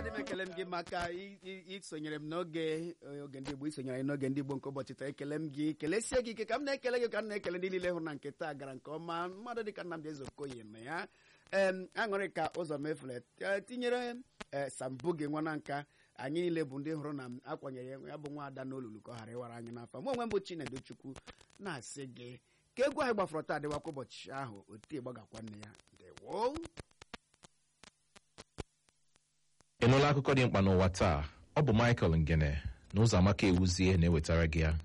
adị m ekele m gị maka i- i- isonyere m n'oge oge ndị Igbo isonyere anyị n'oge ndị Igbo nke ụbọchị taa ekele m gị kelesie gị ike ka m na-ekele gị ka m na-ekele ndị niile hụrụ na nke taa gara nke ọma mmadụ dịka Nnamdị Ezeokoye na ya em aṅụrị ka ụzọ mefule t- tinyere e, sambu gị nwa na nka anyị niile bụ ndị hụrụ na m akwanyere ya bụ nwa ada n'olulu ka ọ ghara ịwara anyị n'afọ mụ onwe m bụ Chinedu Chukwu na-asị gị ka egwu anyị gbafọrọ taa dịwakwa ụbọchị ahụ otu ịgbagakwa nne ya ndewo ị nụla akụkọ dị mkpa n'ụwa taa ọ bụ Michael Ngene na ụzọ amaka ewuzie na-ewetara gị ya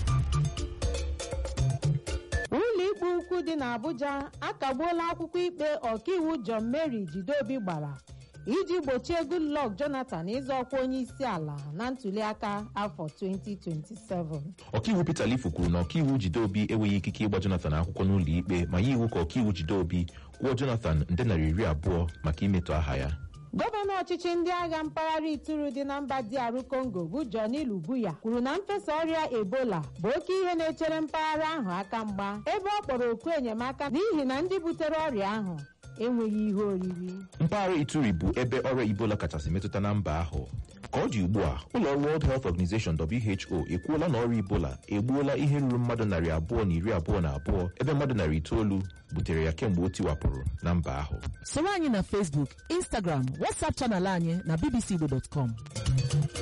ụlọikpe ukwu dị n'Abuja akagbuola akwụkwọ ikpe ọkaiwu John Mary Jideobi gbara iji gbochie Goodluck Jonathan ịzọ ọkwa onye isi ala na ntuliaka afọ 2027 ọkaiwu Peter Lifu kwuru na ọkaiwu Jideobi enweghị ikike ịgba Jonathan akwụkwọ n'ụlọ ikpe ma ya iwu ka ọkaiwu Jideobi kwụọ Jonathan nde narị iri abụọ maka imetọ aha ya gọvanọ ọchịchị ndị agha mpaghara ituru dị na mba DR Congo bụ Johnny Lubuya kwuru na mfesa ọrịa Ebola bụ oke ihe na-echere mpaghara ahụ aka mgba ebe ọ kpọrọ oku enyemaka n'ihi na ndị butere ọrịa ahụ enweghị ihe oriri mpaghara Ituri bụ ebe ọrịa Ebola kachasị metụta na mba ahụ ka ọ dị ugbu a ụlọ ọrụ World Health Organization WHO ekwuola na ọrịa Ebola egbuola ihe ruru mmadụ narị abụọ na iri abụọ na abụọ ebe mmadụ narị itoolu butere ya kemgbe o tiwapụrụ na mba ahụ soro anyị na Facebook Instagram WhatsApp chanel anyị na bbcigbo.com